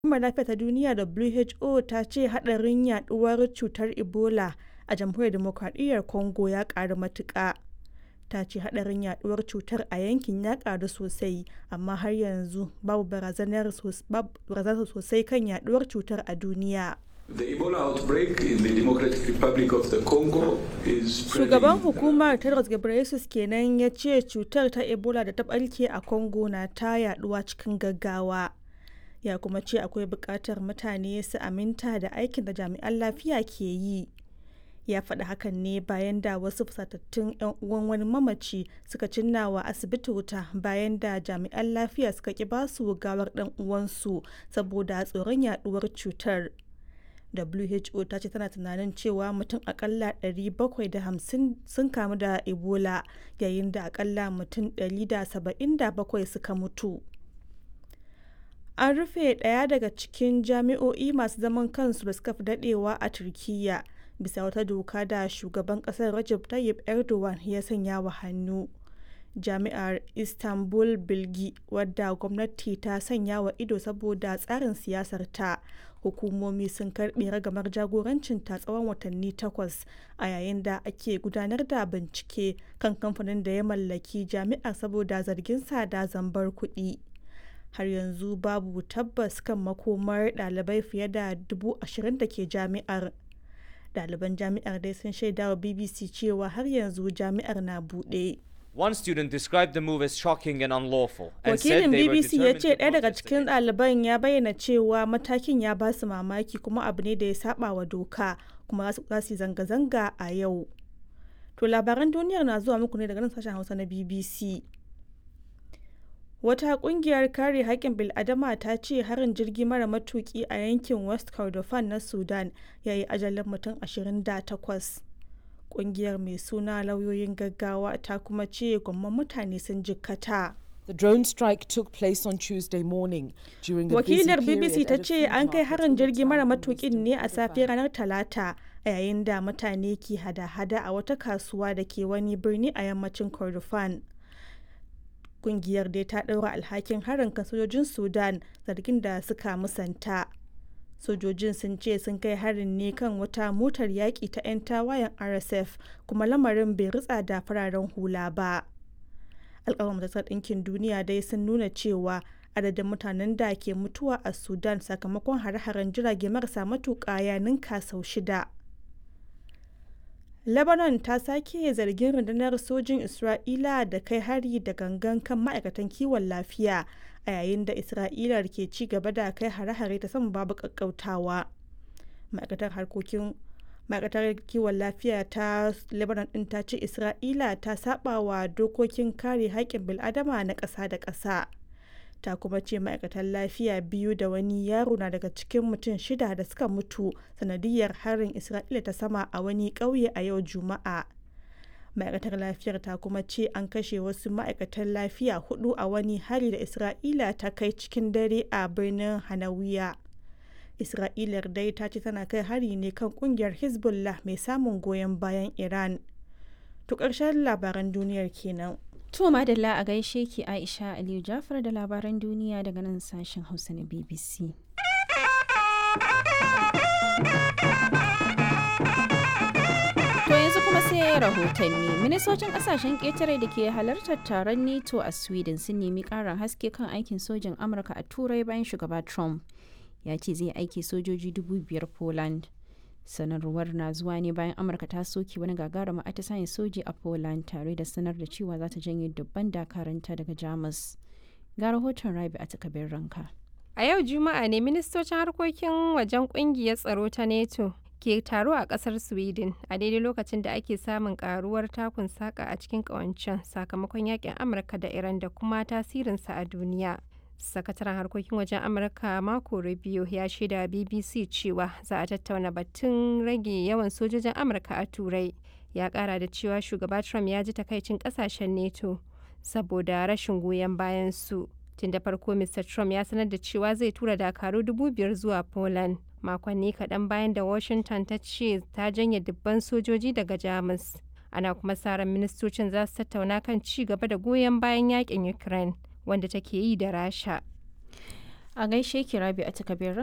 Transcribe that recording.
Hukumar Lafiya ta Duniya (WHO) ta ce haɗarin yaɗuwar cutar Ebola a Jamhuriyar Dimokuraɗiyyar Congo ya ƙaru matuƙa. Ta ce haɗarin yaɗuwar cutar a yankin ya ƙaru sosai, amma har yanzu babu barazana sosai kan yaɗuwar cutar a duniya. The Ebola outbreak in the Democratic Republic of the Congo is Shugaban hukumar Tedros Ghebreyesus kenan ya ce cutar ta Ebola da ta ɓarke a Congo na ta yaɗuwa cikin gaggawa. Ya kuma ce akwai buƙatar mutane su aminta da aikin da jami'an lafiya ke yi. Ya faɗi hakan ne bayan da wasu fusatattun 'yan uwan wani mamaci suka cinna wa asibiti wuta bayan da jami'an lafiya suka ƙi basu gawar ɗan uwansu saboda tsoron yaɗuwar cutar. WHO ta ce tana tunanin cewa mutum akalla 750 sun kamu da Ebola yayin da akalla mutum 177 suka mutu. An rufe ɗaya daga cikin jami'o'i masu zaman kansu da suka fi daɗewa a Turkiyya bisa wata doka da shugaban ƙasar Recep Tayyip Erdogan ya sanya wa hannu. Jami'ar Istanbul Bilgi wadda gwamnati ta sanya wa ido saboda tsarin siyasarta, hukumomi sun karɓe ragamar jagorancinta tsawon watanni takwas a yayin da ake gudanar da bincike kan kamfanin da ya mallaki jami'ar saboda zarginsa da zambar kuɗi. Har yanzu babu tabbas kan makomar ɗalibai fiye da dubu ashirin da ke jami'ar. Ɗaliban jami'ar dai sun shaidawa BBC cewa har yanzu jami'ar na buɗe. One student described the move as shocking and unlawful and said Wakilin they were BBC ya determined ce to ɗaya daga protest cikin against it. ɗaliban ya bayyana cewa matakin ya ba su mamaki kuma abu ne da ya saba wa doka kuma za su yi zanga-zanga a yau. To labaran duniyar na zuwa muku ne daga nan sashen Hausa na BBC. Wata ƙungiyar kare haƙƙin bil'adama ta ce harin jirgi mara matuƙi a yankin West Kordofan na Sudan ya yi ajalin mutum 28. Ƙungiyar mai suna Lauyoyin Gaggawa ta kuma ce gwamman mutane sun jikkata. The drone strike took place on Tuesday morning during the busy Wakilar period BBC ta at a ce food an kai market harin in the jirgi mara town of matukin Western ne a Kordofan. safiyar ranar Talata a yayin da mutane ke hada-hada a wata kasuwa da ke wani birni a yammacin Kordofan. Kungiyar dai ta ɗaura alhakin harin kan sojojin Sudan zargin da suka musanta. Sojojin sun ce sun kai harin ne kan wata motar yaƙi ta 'yan tawayen RSF kuma lamarin bai ritsa da fararen hula ba. alƙawar majalisar ɗinkin duniya dai sun nuna cewa adadin mutanen da ke mutuwa a sudan sakamakon hare-haren jirage marasa matuƙa ya ninka sau shida lebanon ta sake zargin rundunar sojin isra'ila da kai hari da gangan kan ma'aikatan kiwon lafiya a yayin da isra'ila ke ci gaba da kai hare-hare ta sama babu ƙaƙƙautawa ma'aikatar harkokin ma'aikatar kiwon lafiya ta lebanon din ta ce isra'ila ta saba wa dokokin kare haƙƙin bil'adama na ƙasa da ƙasa ta kuma ce ma'aikatan lafiya biyu da wani yaro na daga cikin mutum shida da suka mutu sanadiyar harin isra'ila ta sama a wani ƙauye a yau juma'a ma'aikatar lafiyar ta kuma ce an kashe wasu ma'aikatan lafiya hudu a wani hari da isra'ila ta kai cikin dare a birnin hanawiya Isra'ilar dai ta ce tana kai hari ne kan kungiyar Hezbollah mai samun goyon bayan Iran. To ƙarshen labaran duniyar kenan. To madalla a gaishe ki Aisha Aliyu Jafar da labaran duniya daga nan sashen Hausa na BBC. To yanzu kuma sai rahotanni. Ministocin kasashen ƙetare da ke halartar taron NATO a Sweden sun nemi ƙarin haske kan aikin sojin Amurka a Turai bayan shugaba Trump. Ya ce zai aiki sojoji dubu biyar Poland. sanarwar na zuwa ne bayan amurka ta soke wani gagarumin atisayen soji a poland tare da sanar da cewa za ta janye dubban dakaranta daga jamus ga rahoton rabi a takabin ranka A yau Juma'a ne ministocin harkokin wajen kungiyar tsaro ta NATO ke taro a kasar Sweden a daidai lokacin da ake samun karuwar takun saka a cikin kawancen sakamakon yakin Amurka da Iran da kuma tasirinsa a duniya. Sakataren harkokin wajen Amurka Marco Rubio ya shaida BBC cewa za a tattauna batun rage yawan sojojin Amurka a Turai. Ya kara da cewa shugaba Trump ya ji takaicin kasashen NATO saboda rashin goyon bayan su. tun da farko mr trump ya sanar da cewa zai tura dakaru dubu biyar zuwa poland makonni kaɗan bayan da washington ta ce ta janye dubban sojoji daga jamus ana kuma sa ran ministocin za su tattauna kan ci gaba da goyon bayan yakin ukraine wanda take yi da rasha A gaishe ki Rabi a takabir